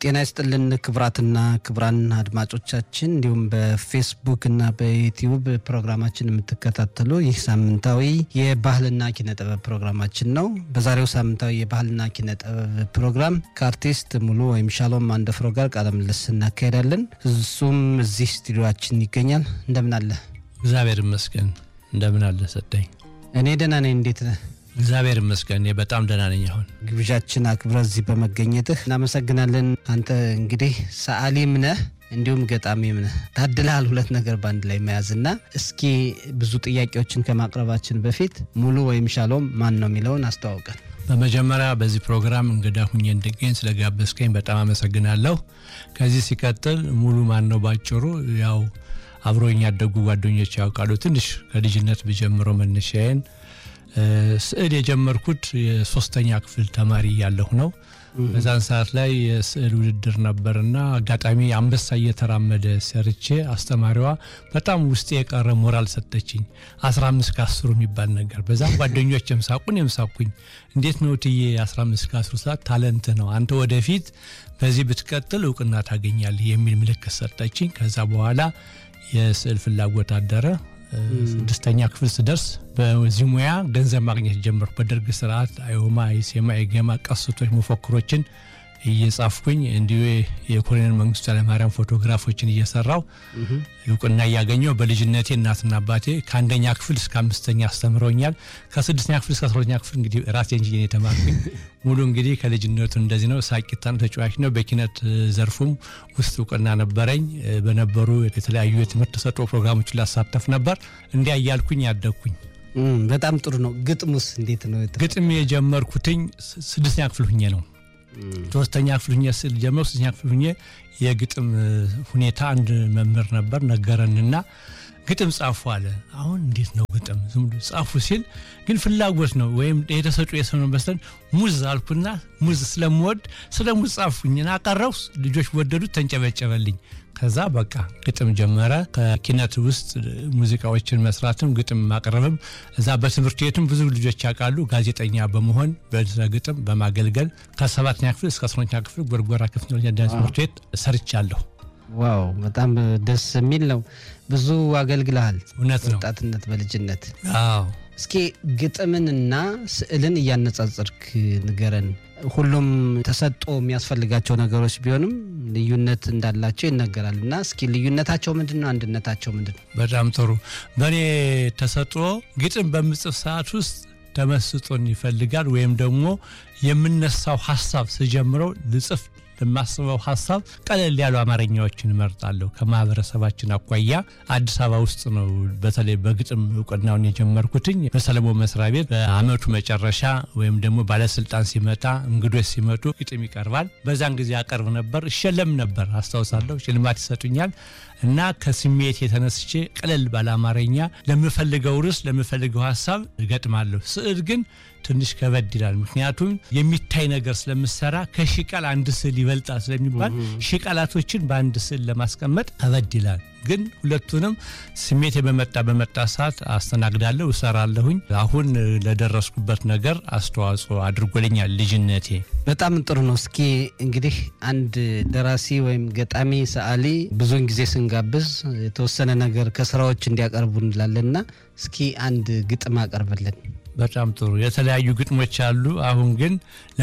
ጤና ይስጥልን ክቡራትና ክቡራን አድማጮቻችን እንዲሁም በፌስቡክ እና በዩቲዩብ ፕሮግራማችን የምትከታተሉ ይህ ሳምንታዊ የባህልና ኪነ ጥበብ ፕሮግራማችን ነው። በዛሬው ሳምንታዊ የባህልና ኪነ ጥበብ ፕሮግራም ከአርቲስት ሙሉ ወይም ሻሎም አንደፍሮ ጋር ቃለ ምልልስ እናካሄዳለን። እሱም እዚህ ስቱዲዮችን ይገኛል። እንደምን አለ? እግዚአብሔር ይመስገን። እንደምን አለ ሰጠኝ? እኔ ደህና ነኝ። እንዴት ነህ? እግዚአብሔር ይመስገን እኔ በጣም ደህና ነኝ። አሁን ግብዣችን አክብረ እዚህ በመገኘትህ እናመሰግናለን። አንተ እንግዲህ ሰዓሊም ነህ እንዲሁም ገጣሚም ነህ። ታድልሃል ሁለት ነገር በአንድ ላይ መያዝና እስኪ ብዙ ጥያቄዎችን ከማቅረባችን በፊት ሙሉ ወይም ሻሎም ማን ነው የሚለውን አስተዋውቀን። በመጀመሪያ በዚህ ፕሮግራም እንግዳ ሁኜ እንድገኝ ስለጋበዝከኝ በጣም አመሰግናለሁ። ከዚህ ሲቀጥል ሙሉ ማን ነው ባጭሩ ያው አብሮኝ ያደጉ ጓደኞች ያውቃሉ። ትንሽ ከልጅነት ብጀምረው መነሻዬን ስዕል የጀመርኩት የሶስተኛ ክፍል ተማሪ ያለሁ ነው። በዛን ሰዓት ላይ የስዕል ውድድር ነበርና አጋጣሚ አንበሳ እየተራመደ ሰርቼ አስተማሪዋ በጣም ውስጤ የቀረ ሞራል ሰጠችኝ። 15 ከአስሩ የሚባል ነገር በዛ ጓደኞች የምሳቁን የምሳቁኝ እንዴት ነው ትዬ 15 ከአስሩ ሰዓት ታለንት ነው አንተ ወደፊት በዚህ ብትቀጥል እውቅና ታገኛለህ የሚል ምልክት ሰጠችኝ። ከዛ በኋላ የስዕል ፍላጎት አደረ። ስድስተኛ ክፍል ስደርስ በዚህ ሙያ ገንዘብ ማግኘት ጀመርኩ። በደርግ ስርዓት አዮማ፣ ኢሴማ፣ ኢገማ ቀስቶች፣ መፈክሮችን እየጻፍኩኝ እንዲሁ የኮሎኔል መንግስቱ ኃይለማርያም ፎቶግራፎችን እየሰራው እውቅና እያገኘው በልጅነቴ እናትና አባቴ ከአንደኛ ክፍል እስከ አምስተኛ አስተምረውኛል። ከስድስተኛ ክፍል እስከ አስራሁለተኛ ክፍል እንግዲህ ራሴ እንጂ የተማርኩኝ ሙሉ እንግዲህ ከልጅነቱ እንደዚህ ነው። ሳቂታን ተጫዋች ነው። በኪነት ዘርፉም ውስጥ እውቅና ነበረኝ። በነበሩ የተለያዩ የትምህርት ተሰጥኦ ፕሮግራሞችን ላሳተፍ ነበር። እንዲያ እያልኩኝ ያደግኩኝ። በጣም ጥሩ ነው። ግጥሙስ እንዴት ነው? ግጥም የጀመርኩትኝ ስድስተኛ ክፍል ሁኜ ነው። ሶስተኛ ክፍል ሁኜ ስል ጀመር ሶስተኛ ክፍል ሁኜ የግጥም ሁኔታ አንድ መምህር ነበር ነገረንና ግጥም ጻፉ አለ። አሁን እንዴት ነው ግጥም ዝም ብሎ ጻፉ ሲል ግን ፍላጎት ነው ወይም የተሰጡ የሰው ነው በስተን ሙዝ አልኩና ሙዝ ስለምወድ ስለ ሙዝ ጻፉኝና አቀረው። ልጆች ወደዱት፣ ተንጨበጨበልኝ። ከዛ በቃ ግጥም ጀመረ። ከኪነት ውስጥ ሙዚቃዎችን መስራትም ግጥም ማቅረብም እዛ በትምህርት ቤቱም ብዙ ልጆች ያውቃሉ። ጋዜጠኛ በመሆን በስነ ግጥም በማገልገል ከሰባተኛ ክፍል እስከ አስረኛ ክፍል ጎርጎራ ከፍተኛ ትምህርት ቤት ሰርቻለሁ። ዋው በጣም ደስ የሚል ነው። ብዙ አገልግልሃል። እውነት ነው። ወጣትነት በልጅነት አዎ። እስኪ ግጥምንና ስዕልን እያነጻጸርክ ንገረን። ሁሉም ተሰጦ የሚያስፈልጋቸው ነገሮች ቢሆንም ልዩነት እንዳላቸው ይነገራል እና እስኪ ልዩነታቸው ምንድን ነው? አንድነታቸው ምንድን ነው? በጣም ጥሩ። በእኔ ተሰጥኦ ግጥም በምጽፍ ሰዓት ውስጥ ተመስጦን ይፈልጋል ወይም ደግሞ የምነሳው ሀሳብ ስጀምረው ልጽፍ የማስበው ሀሳብ ቀለል ያሉ አማርኛዎችን እመርጣለሁ። ከማህበረሰባችን አኳያ አዲስ አበባ ውስጥ ነው በተለይ በግጥም እውቅናውን የጀመርኩትኝ በሰለሞን መስሪያ ቤት በአመቱ መጨረሻ ወይም ደግሞ ባለስልጣን ሲመጣ እንግዶች ሲመጡ ግጥም ይቀርባል። በዛን ጊዜ አቀርብ ነበር፣ እሸለም ነበር አስታውሳለሁ። ሽልማት ይሰጡኛል እና ከስሜት የተነስቼ ቀለል ባለ አማርኛ ለምፈልገው ርዕስ ለምፈልገው ሀሳብ እገጥማለሁ። ስዕል ግን ትንሽ ከበድ ይላል። ምክንያቱም የሚታይ ነገር ስለምሰራ ከሺህ ቃል አንድ ስዕል ይበልጣል ስለሚባል ሺህ ቃላቶችን በአንድ ስዕል ለማስቀመጥ ከበድ ይላል። ግን ሁለቱንም ስሜቴ በመጣ በመጣ ሰዓት አስተናግዳለሁ፣ እሰራለሁኝ። አሁን ለደረስኩበት ነገር አስተዋጽኦ አድርጎልኛል ልጅነቴ። በጣም ጥሩ ነው። እስኪ እንግዲህ አንድ ደራሲ ወይም ገጣሚ ሰዓሊ ብዙውን ጊዜ ስንጋብዝ የተወሰነ ነገር ከስራዎች እንዲያቀርቡ እንላለንና እስኪ አንድ ግጥም አቀርብልን። በጣም ጥሩ። የተለያዩ ግጥሞች አሉ። አሁን ግን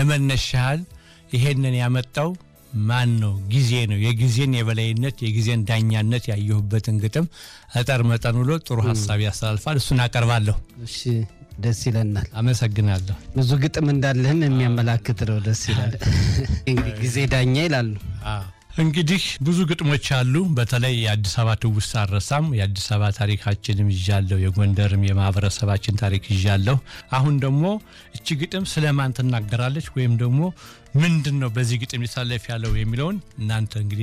ለመነሻል ይሄንን ያመጣው ማን ነው? ጊዜ ነው። የጊዜን የበላይነት የጊዜን ዳኛነት ያየሁበትን ግጥም እጠር መጠን ብሎ ጥሩ ሀሳብ ያስተላልፋል። እሱን አቀርባለሁ። እሺ፣ ደስ ይለናል። አመሰግናለሁ። ብዙ ግጥም እንዳለህም የሚያመላክት ነው። ደስ ይላል። እንግዲህ ጊዜ ዳኛ ይላሉ። እንግዲህ ብዙ ግጥሞች አሉ። በተለይ የአዲስ አበባ ትውስታ አልረሳም። የአዲስ አበባ ታሪካችንም ይዣለሁ፣ የጎንደርም የማህበረሰባችን ታሪክ ይዣለሁ። አሁን ደግሞ እቺ ግጥም ስለ ማን ትናገራለች ወይም ደግሞ ምንድን ነው በዚህ ግጥም ሊሳለፍ ያለው የሚለውን እናንተ እንግዲህ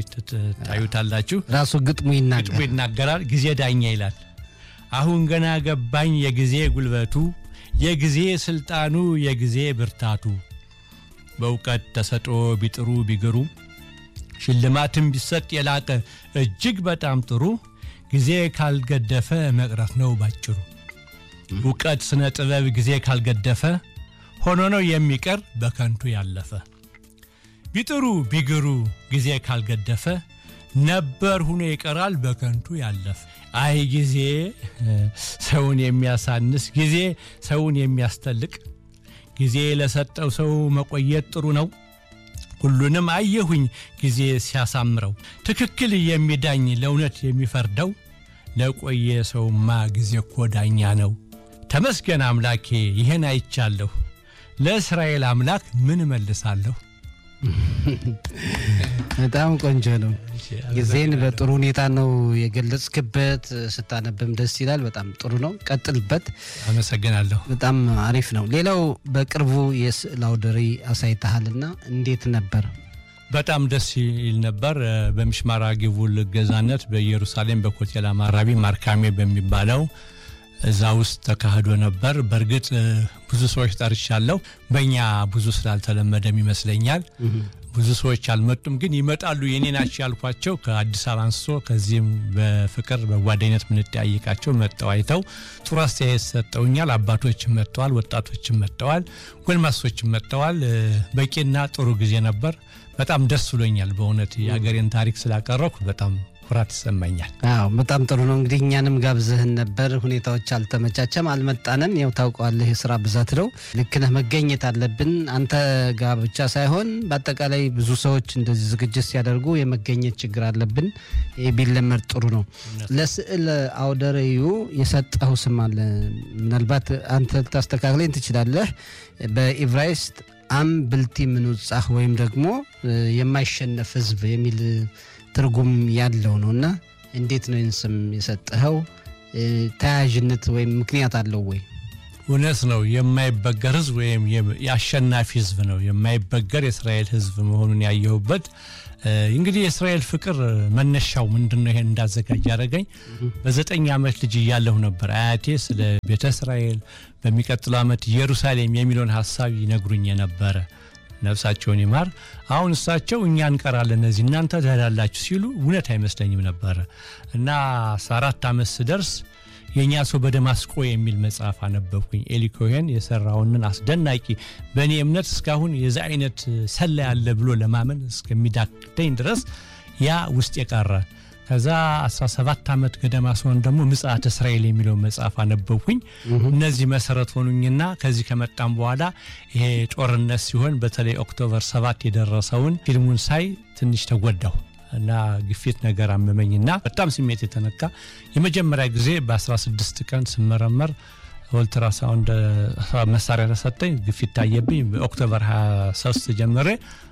ታዩታላችሁ። ራሱ ግጥሙ ግጥሙ ይናገር። ይናገራል። ጊዜ ዳኛ ይላል። አሁን ገና ገባኝ የጊዜ ጉልበቱ፣ የጊዜ ስልጣኑ፣ የጊዜ ብርታቱ በእውቀት ተሰጥኦ ቢጥሩ ቢግሩ ሽልማትም ቢሰጥ የላቀ እጅግ በጣም ጥሩ ጊዜ ካልገደፈ መቅረት ነው ባጭሩ። እውቀት ስነ ጥበብ ጊዜ ካልገደፈ ሆኖ ነው የሚቀር በከንቱ ያለፈ። ቢጥሩ ቢግሩ ጊዜ ካልገደፈ ነበር ሁኖ ይቀራል በከንቱ ያለፍ። አይ ጊዜ ሰውን የሚያሳንስ ጊዜ ሰውን የሚያስተልቅ ጊዜ ለሰጠው ሰው መቆየት ጥሩ ነው። ሁሉንም አየሁኝ ጊዜ ሲያሳምረው ትክክል የሚዳኝ ለእውነት የሚፈርደው ለቆየ ሰውማ ጊዜ እኮ ዳኛ ነው። ተመስገን አምላኬ ይህን አይቻለሁ። ለእስራኤል አምላክ ምን እመልሳለሁ? በጣም ቆንጆ ነው። ጊዜን በጥሩ ሁኔታ ነው የገለጽክበት። ስታነብም ደስ ይላል። በጣም ጥሩ ነው። ቀጥልበት። አመሰግናለሁ። በጣም አሪፍ ነው። ሌላው በቅርቡ የስዕል አውደ ርዕይ አሳይተሃልና እንዴት ነበር? በጣም ደስ ይል ነበር። በምሽማራ ጊቡል እገዛነት በኢየሩሳሌም በኮቴል አማራቢ ማርካሜ በሚባለው እዛ ውስጥ ተካሂዶ ነበር። በእርግጥ ብዙ ሰዎች ጠርቻለሁ። በእኛ ብዙ ስላልተለመደም ይመስለኛል ብዙ ሰዎች አልመጡም፣ ግን ይመጣሉ የኔ ናቸው ያልኳቸው ከአዲስ አበባ አንስቶ ከዚህም በፍቅር በጓደኝነት ምንጠያይቃቸው መጠው አይተው ጥሩ አስተያየት ሰጠውኛል። አባቶችም መጥተዋል፣ ወጣቶችም መጥተዋል፣ ጎልማሶችም መጥተዋል። በቂና ጥሩ ጊዜ ነበር። በጣም ደስ ብሎኛል። በእውነት የሀገሬን ታሪክ ስላቀረብኩ በጣም ኩራት ይሰማኛል። አዎ በጣም ጥሩ ነው። እንግዲህ እኛንም ጋብዘህን ነበር። ሁኔታዎች አልተመቻቸም፣ አልመጣንም። ያው ታውቀዋለህ የስራ ብዛት ነው። ልክ ነህ፣ መገኘት አለብን። አንተ ጋር ብቻ ሳይሆን በአጠቃላይ ብዙ ሰዎች እንደዚህ ዝግጅት ሲያደርጉ የመገኘት ችግር አለብን። ይህ ቢለመድ ጥሩ ነው። ለስዕል አውደ ርዕዩ የሰጠኸው ስም አለ። ምናልባት አንተ ልታስተካክለኝ ትችላለህ። በኢብራይስጥ አም ብልቲ ምንውጻህ ወይም ደግሞ የማይሸነፍ ህዝብ የሚል ትርጉም ያለው ነው እና እንዴት ነው ይህን ስም የሰጠኸው? ተያያዥነት ወይም ምክንያት አለው ወይ? እውነት ነው። የማይበገር ህዝብ ወይም የአሸናፊ ህዝብ ነው። የማይበገር የእስራኤል ህዝብ መሆኑን ያየሁበት እንግዲህ የእስራኤል ፍቅር መነሻው ምንድን ነው? ይሄን እንዳዘጋጅ ያደረገኝ በዘጠኝ ዓመት ልጅ እያለሁ ነበር አያቴ ስለ ቤተ እስራኤል በሚቀጥለው ዓመት ኢየሩሳሌም የሚለውን ሀሳብ ይነግሩኝ የነበረ ነፍሳቸውን ይማር። አሁን እሳቸው እኛ እንቀራለን እነዚህ እናንተ ትሄዳላችሁ ሲሉ እውነት አይመስለኝም ነበረ እና አስራ አራት ዓመት ስደርስ የእኛ ሰው በደማስቆ የሚል መጽሐፍ አነበብኩኝ። ኤሊ ኮሄን የሰራውንን አስደናቂ በእኔ እምነት እስካሁን የዚ አይነት ሰላ ያለ ብሎ ለማመን እስከሚዳክተኝ ድረስ ያ ውስጥ የቀረ ከዛ 17 ዓመት ገደማ ሲሆን ደግሞ ምጽአተ እስራኤል የሚለው መጽሐፍ አነበብኩኝ። እነዚህ መሰረት ሆኑኝና ከዚህ ከመጣም በኋላ ይሄ ጦርነት ሲሆን በተለይ ኦክቶበር 7 የደረሰውን ፊልሙን ሳይ ትንሽ ተጎዳሁ እና ግፊት ነገር አመመኝና በጣም ስሜት የተነካ የመጀመሪያ ጊዜ በ16 ቀን ስመረመር ኦልትራሳውንድ መሳሪያ ተሰጠኝ። ግፊት ታየብኝ። በኦክቶበር 23 ጀምሬ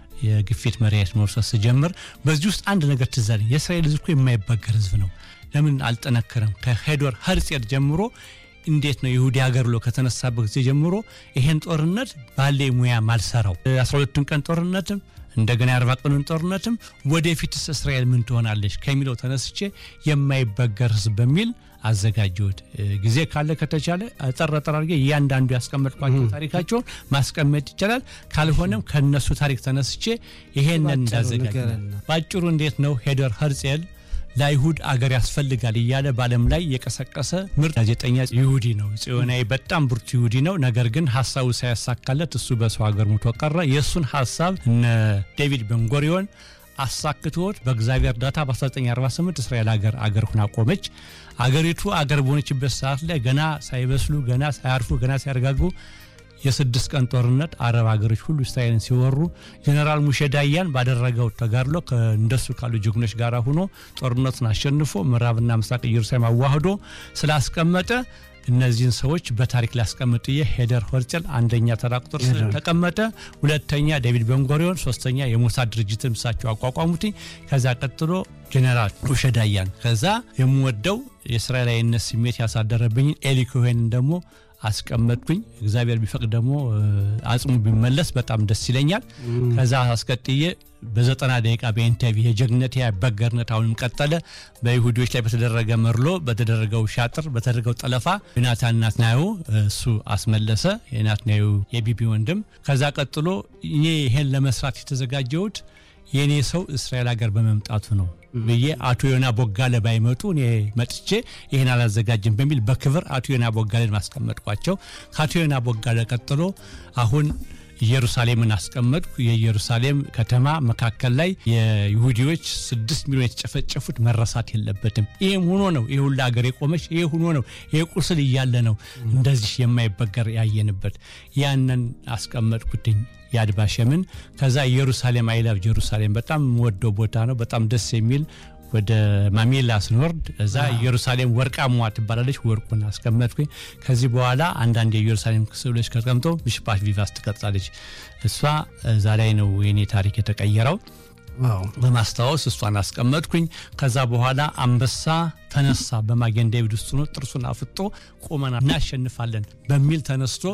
የግፊት መድኃኒት መውሰድ ስጀምር በዚህ ውስጥ አንድ ነገር ትዝ አለኝ። የእስራኤል ሕዝብ እኮ የማይበገር ሕዝብ ነው። ለምን አልጠነከረም? ከሄዶር ሄርጼል ጀምሮ እንዴት ነው ይሁዲ ሀገር ብሎ ከተነሳበት ጊዜ ጀምሮ ይሄን ጦርነት ባለ ሙያ ማልሰራው 12ቱን ቀን ጦርነትም እንደገና የአርባ ቀኑን ጦርነትም ወደፊትስ እስራኤል ምን ትሆናለች ከሚለው ተነስቼ የማይበገር ህዝብ በሚል አዘጋጀሁት። ጊዜ ካለ ከተቻለ ጠር ጠር አድርጌ እያንዳንዱ ያስቀመጥኳቸው ታሪካቸውን ማስቀመጥ ይቻላል። ካልሆነም ከነሱ ታሪክ ተነስቼ ይሄንን እንዳዘጋጅ በአጭሩ እንዴት ነው ሄደር ሄርጼል ለአይሁድ አገር ያስፈልጋል እያለ በዓለም ላይ የቀሰቀሰ ምርጥ ጋዜጠኛ ይሁዲ ነው። ጽዮናዊ በጣም ብርቱ ይሁዲ ነው። ነገር ግን ሀሳቡ ሳያሳካለት እሱ በሰው ሀገር ሙቶ ቀረ። የእሱን ሀሳብ እነ ዴቪድ ቤንጎሪዮን አሳክቶት በእግዚአብሔር እርዳታ በ1948 እስራኤል ሀገር አገር ሁና ቆመች። አገሪቱ አገር በሆነችበት ሰዓት ላይ ገና ሳይበስሉ ገና ሳያርፉ ገና ሳያረጋጉ የስድስት ቀን ጦርነት አረብ ሀገሮች ሁሉ እስራኤልን ሲወሩ ጀኔራል ሙሼ ዳያን ባደረገው ተጋድሎ እንደሱ ካሉ ጀግኖች ጋር ሆኖ ጦርነቱን አሸንፎ ምዕራብና ምስራቅ ኢየሩሳሌም አዋህዶ ስላስቀመጠ እነዚህን ሰዎች በታሪክ ሊያስቀምጥ የ ሄደር ሆርጨል አንደኛ ተራ ቁጥር ተቀመጠ። ሁለተኛ ዴቪድ ቤንጎሪዮን፣ ሶስተኛ የሞሳድ ድርጅትን እሳቸው አቋቋሙት። ከዛ ቀጥሎ ጀኔራል ሙሼ ዳያን። ከዛ የምወደው የእስራኤላዊነት ስሜት ያሳደረብኝን ኤሊ ኮሄንን ደግሞ አስቀመጥኩኝ። እግዚአብሔር ቢፈቅድ ደግሞ አጽሙ ቢመለስ በጣም ደስ ይለኛል። ከዛ አስቀጥዬ በዘጠና ደቂቃ በኢንተርቪው የጀግነት ያበገርነት አሁንም ቀጠለ። በይሁዲዎች ላይ በተደረገ መርሎ፣ በተደረገው ሻጥር፣ በተደረገው ጠለፋ ዮናታን ናትናዩ እሱ አስመለሰ። የናትናዩ የቢቢ ወንድም። ከዛ ቀጥሎ እኔ ይሄን ለመስራት የተዘጋጀሁት የእኔ ሰው እስራኤል ሀገር በመምጣቱ ነው ብዬ አቶ ዮና ቦጋለ ባይመጡ እኔ መጥቼ ይህን አላዘጋጅም በሚል በክብር አቶ ዮና ቦጋለን ማስቀመጥኳቸው። ከአቶ ዮና ቦጋለ ቀጥሎ አሁን ኢየሩሳሌምን አስቀመጥኩ። የኢየሩሳሌም ከተማ መካከል ላይ የይሁዲዎች ስድስት ሚሊዮን የተጨፈጨፉት መረሳት የለበትም። ይህም ሆኖ ነው ይህ ሁሉ ሀገር የቆመች። ይህ ሆኖ ነው ይህ ቁስል እያለ ነው እንደዚህ የማይበገር ያየንበት። ያንን አስቀመጥኩትኝ የአድ ቫሸምን። ከዛ ኢየሩሳሌም አይላቭ ጀሩሳሌም በጣም የምወደው ቦታ ነው። በጣም ደስ የሚል ወደ ማሜላ ስንወርድ እዛ ኢየሩሳሌም ወርቃማ ትባላለች። ወርቁን አስቀመጥኩኝ። ከዚህ በኋላ አንዳንድ የኢየሩሳሌም ስዕሎች ተቀምጦ ምሽፓት ቪቫስ ትቀጥላለች። እሷ እዛ ላይ ነው የኔ ታሪክ የተቀየረው። በማስታወስ እሷን አስቀመጥኩኝ። ከዛ በኋላ አንበሳ ተነሳ በማጌን ዴቪድ ውስጥ ነው ጥርሱን አፍጦ ቆመና እናሸንፋለን በሚል ተነስቶ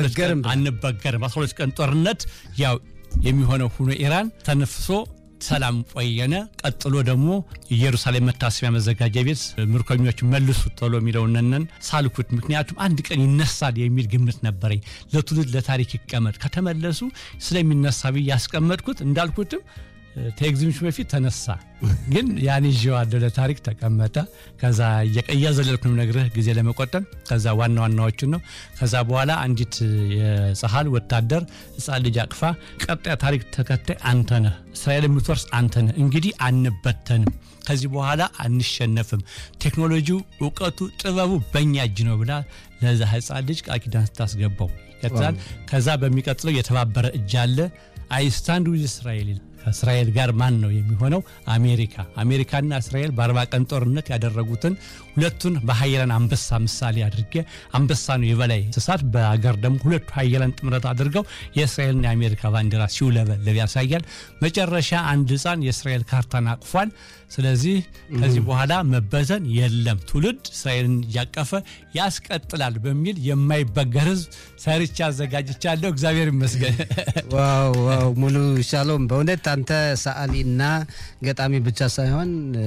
አንበገርም 12 ቀን ጦርነት ያው የሚሆነው ሁኖ ኢራን ተነፍሶ ሰላም ቆየነ። ቀጥሎ ደግሞ ኢየሩሳሌም መታሰቢያ መዘጋጃ ቤት ምርኮኞች መልሱ ቶሎ የሚለውነን ሳልኩት። ምክንያቱም አንድ ቀን ይነሳል የሚል ግምት ነበረኝ። ለትውልድ ለታሪክ ይቀመጥ ከተመለሱ ስለሚነሳ ብዬ ያስቀመጥኩት እንዳልኩትም ከኤግዚቢሽን በፊት ተነሳ፣ ግን ያን ይዤዋለሁ ለታሪክ ተቀመጠ። ከዛ እያዘለልኩ ነው ነግርህ ጊዜ ለመቆጠብ ከዛ ዋና ዋናዎችን ነው። ከዛ በኋላ አንዲት የጸሐል ወታደር ሕፃን ልጅ አቅፋ ቀጣይ ታሪክ ተከታይ አንተ ነህ፣ እስራኤል የምትወርስ አንተ ነህ፣ እንግዲህ አንበተንም፣ ከዚህ በኋላ አንሸነፍም፣ ቴክኖሎጂው፣ እውቀቱ፣ ጥበቡ በእኛ እጅ ነው ብላ ለዛ ሕፃን ልጅ ቃል ኪዳን ስታስገባው ይቀጥላል። ከዛ በሚቀጥለው የተባበረ እጅ አለ አይስታንድ ዊዝ እስራኤል ከእስራኤል ጋር ማን ነው የሚሆነው? አሜሪካ። አሜሪካና እስራኤል በአርባ ቀን ጦርነት ያደረጉትን ሁለቱን በሀያላን አንበሳ ምሳሌ አድርጌ አንበሳ ነው የበላይ እንስሳት፣ በአገር ደግሞ ሁለቱ ሀያላን ጥምረት አድርገው የእስራኤልና የአሜሪካ ባንዲራ ሲውለበለብ ያሳያል። መጨረሻ አንድ ሕፃን የእስራኤል ካርታን አቅፏል። ስለዚህ ከዚህ በኋላ መበተን የለም፣ ትውልድ እስራኤልን እያቀፈ ያስቀጥላል በሚል የማይበገር ህዝብ ሰርቻ አዘጋጅቻለሁ። እግዚአብሔር ይመስገን። ዋው ዋው! ሙሉ ሻሎም በእውነት አንተ ሰዓሊና ገጣሚ ብቻ ሳይሆን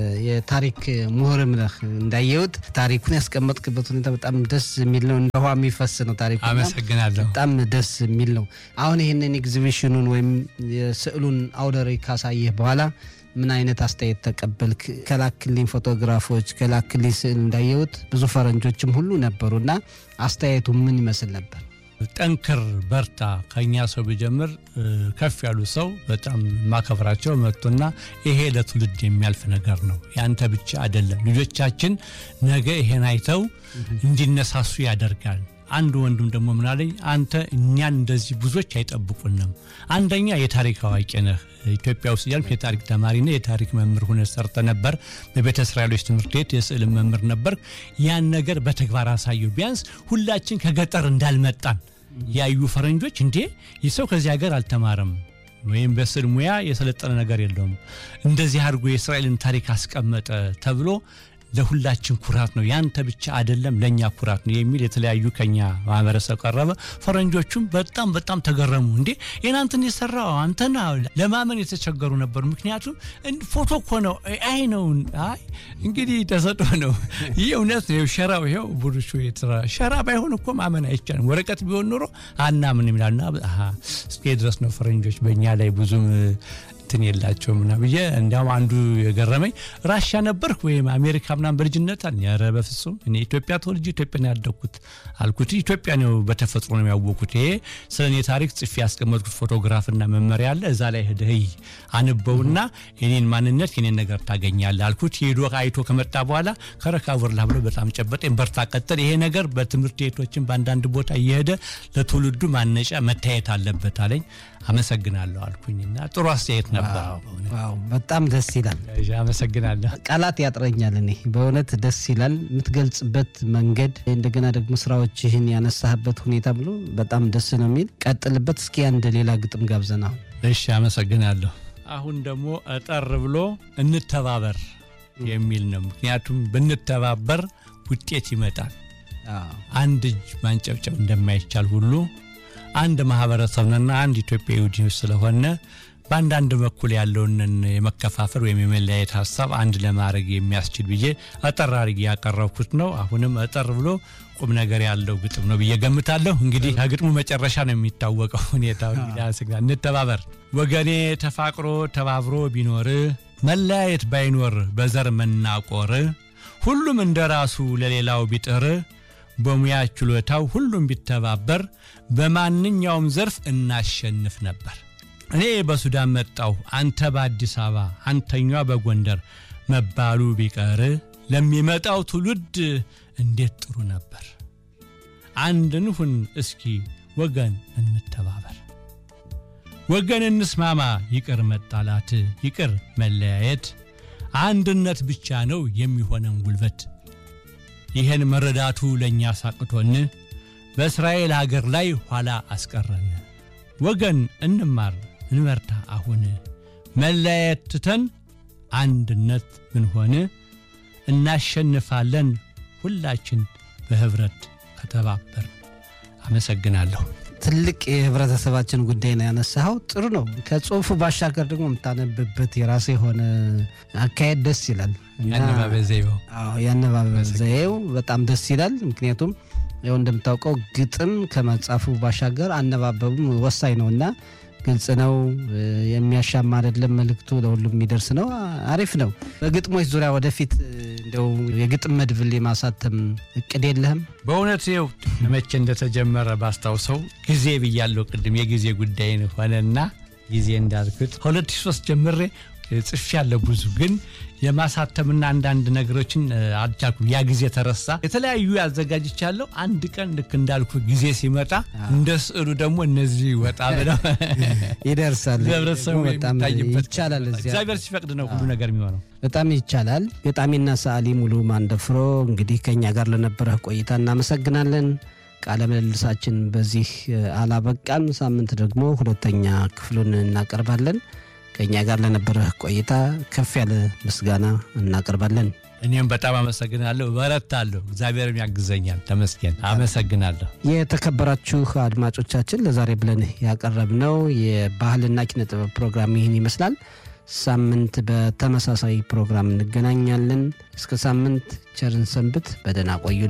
የታሪክ ምሁርም ነህ። እንዳየሁት ታሪኩን ያስቀመጥክበት ሁኔታ በጣም ደስ የሚል ነው። እንደ ውሃ የሚፈስ ነው ታሪኩ። አመሰግናለሁ። በጣም ደስ የሚል ነው። አሁን ይህንን ኤግዚቢሽኑን ወይም የስዕሉን አውደ ርዕይ ካሳየህ በኋላ ምን አይነት አስተያየት ተቀበልክ? ከላክልኝ ፎቶግራፎች ከላክልኝ ስዕል እንዳየሁት ብዙ ፈረንጆችም ሁሉ ነበሩና አስተያየቱ ምን ይመስል ነበር? ጠንክር በርታ። ከኛ ሰው ቢጀምር ከፍ ያሉ ሰው በጣም ማከብራቸው መጥቶና ይሄ ለትውልድ የሚያልፍ ነገር ነው፣ ያንተ ብቻ አይደለም። ልጆቻችን ነገ ይሄን አይተው እንዲነሳሱ ያደርጋል። አንድ ወንድም ደግሞ ምናለኝ፣ አንተ እኛን እንደዚህ ብዙዎች አይጠብቁንም። አንደኛ የታሪክ አዋቂ ነህ። ኢትዮጵያ ውስጥ እያልኩ የታሪክ ተማሪና የታሪክ መምህር ሁነ ሰርተ ነበር። በቤተ እስራኤሎች ትምህርት ቤት የስዕል መምህር ነበር። ያን ነገር በተግባር አሳየው። ቢያንስ ሁላችን ከገጠር እንዳልመጣን ያዩ ፈረንጆች እንዴ ይህ ሰው ከዚህ ሀገር አልተማረም ወይም በስዕል ሙያ የሰለጠነ ነገር የለውም፣ እንደዚህ አድርጎ የእስራኤልን ታሪክ አስቀመጠ ተብሎ ለሁላችን ኩራት ነው። ያንተ ብቻ አይደለም ለእኛ ኩራት ነው የሚል የተለያዩ ከኛ ማህበረሰብ ቀረበ። ፈረንጆቹም በጣም በጣም ተገረሙ። እንዴ የናንተን የሰራው አንተና ለማመን የተቸገሩ ነበሩ። ምክንያቱም ፎቶ እኮ ነው አይ ነው አይ እንግዲህ ተሰጦ ነው ይህ እውነት ነው። ሸራው ይኸው ቡሩሹ ሸራ ባይሆን እኮ ማመን አይቻልም። ወረቀት ቢሆን ኑሮ አናምን ይላልና እስከ ድረስ ነው ፈረንጆች በእኛ ላይ ብዙም እንትን የላቸውም ና ብዬ እንዲያውም አንዱ የገረመኝ ራሻ ነበርክ ወይም አሜሪካ ምናምን በልጅነት አለ። ኧረ በፍጹም እኔ ኢትዮጵያ ተወልጄ ኢትዮጵያ ነው ያደግኩት አልኩት። ኢትዮጵያ ነው በተፈጥሮ ነው ያወቅኩት። ይሄ ስለ እኔ ታሪክ ጽፌ ያስቀመጥኩት ፎቶግራፍና መመሪያ አለ። እዛ ላይ ሄደህ አንበውና የኔን ማንነት የኔን ነገር ታገኛለህ አልኩት። ሄዶ አይቶ ከመጣ በኋላ ከረካቡርላ ብሎ በጣም ጨበጠኝ። በርታ ቀጥል፣ ይሄ ነገር በትምህርት ቤቶችን በአንዳንድ ቦታ እየሄደ ለትውልዱ ማነጫ መታየት አለበት አለኝ። አመሰግናለሁ አልኩኝና ጥሩ አስተያየት ነበር። በጣም ደስ ይላል። አመሰግናለሁ። ቃላት ያጥረኛል። እኔ በእውነት ደስ ይላል የምትገልጽበት መንገድ፣ እንደገና ደግሞ ስራዎችህን ያነሳህበት ሁኔታ ብሎ በጣም ደስ ነው የሚል ቀጥልበት። እስኪ አንድ ሌላ ግጥም ጋብዘን አሁን። እሺ፣ አመሰግናለሁ። አሁን ደግሞ እጠር ብሎ እንተባበር የሚል ነው። ምክንያቱም ብንተባበር ውጤት ይመጣል። አንድ እጅ ማንጨብጨብ እንደማይቻል ሁሉ አንድ ማህበረሰብ ነና አንድ ኢትዮጵያ ይሁዲዎች ስለሆነ በአንዳንድ በኩል ያለውን የመከፋፈል ወይም የመለያየት ሀሳብ አንድ ለማድረግ የሚያስችል ብዬ አጠር አድርጌ ያቀረብኩት ነው። አሁንም አጠር ብሎ ቁም ነገር ያለው ግጥም ነው ብዬ ገምታለሁ። እንግዲህ ከግጥሙ መጨረሻ ነው የሚታወቀው ሁኔታው። እንተባበር ወገኔ፣ ተፋቅሮ ተባብሮ ቢኖር መለያየት ባይኖር በዘር መናቆር ሁሉም እንደ ራሱ ለሌላው ቢጥር በሙያ ችሎታው ሁሉም ቢተባበር በማንኛውም ዘርፍ እናሸንፍ ነበር። እኔ በሱዳን መጣሁ፣ አንተ በአዲስ አበባ፣ አንተኛ በጎንደር መባሉ ቢቀር ለሚመጣው ትውልድ እንዴት ጥሩ ነበር። አንድ እንሁን እስኪ ወገን እንተባበር፣ ወገን እንስማማ፣ ይቅር መጣላት፣ ይቅር መለያየት፣ አንድነት ብቻ ነው የሚሆነን ጉልበት። ይህን መረዳቱ ለእኛ ሳቅቶን በእስራኤል አገር ላይ ኋላ አስቀረን። ወገን እንማር እንበርታ አሁን መለያየት ትተን አንድነት ብንሆን እናሸንፋለን ሁላችን በህብረት ከተባበር። አመሰግናለሁ። ትልቅ የህብረተሰባችን ጉዳይ ነው ያነሳኸው። ጥሩ ነው። ከጽሁፉ ባሻገር ደግሞ የምታነብበት የራሱ የሆነ አካሄድ ደስ ይላል። እና- ያነባበብ ዘይቤው አዎ የአነባበብ ዘዬው በጣም ደስ ይላል። ምክንያቱም ያው እንደምታውቀው ግጥም ከመጻፉ ባሻገር አነባበቡም ወሳኝ ነው እና ግልጽ ነው፣ እ፣ የሚያሻማ አይደለም። መልእክቱ ለሁሉም የሚደርስ ነው። አ- አሪፍ ነው። በግጥሞች ዙሪያ ወደፊት እ፣ እንደው የግጥም መድብል የማሳተም እቅድ የለህም? በእውነት ይኸው መቼ እንደተጀመረ ባስታውሰው ጊዜ ብያለሁ ቅድም የጊዜ ጉዳይ ሆነና ጊዜ እንዳልኩት ከ2003 ጀምሬ ጽፍ ያለ ብዙ ግን የማሳተምና አንዳንድ ነገሮችን እ፣ አልቻልኩም። ያ ጊዜ ተረሳ። የተለያዩ አዘጋጅቻለሁ። አንድ ቀን ልክ እንዳልኩ ጊዜ ሲመጣ እንደ ስዕሉ ደግሞ እነዚህ ወጣ ብለው ይደርሳል። ለህብረተሰቡ ደግሞ በጣም የሚታይበት ይቻላል። እዚያ እግዚአብሔር ሲፈቅድ ነው ሁሉ ነገር የሚሆነው። በጣም ይቻላል። ገጣሚና ሰዓሊ ሙሉ ማንደፍሮ እንግዲህ ከኛ ጋር ለነበረህ ቆይታ እናመሰግናለን። ቃለ ምልልሳችን በዚህ እ፣ አላበቃም። ሳምንት ደግሞ ሁለተኛ ክፍሉን እናቀርባለን። ከኛ ጋር ለነበረህ ቆይታ ከፍ ያለ ምስጋና እናቀርባለን። እኔም በጣም አመሰግናለሁ። በረታለሁ። እግዚአብሔርም ያግዘኛል። ተመስገን። አመሰግናለሁ። የተከበራችሁ አድማጮቻችን ለዛሬ ብለን ያቀረብነው የባህልና ኪነ ጥበብ ፕሮግራም ይህን ይመስላል። ሳምንት በተመሳሳይ ፕሮግራም እንገናኛለን። እስከ ሳምንት ቸርን ሰንብት። በደህና ቆዩ።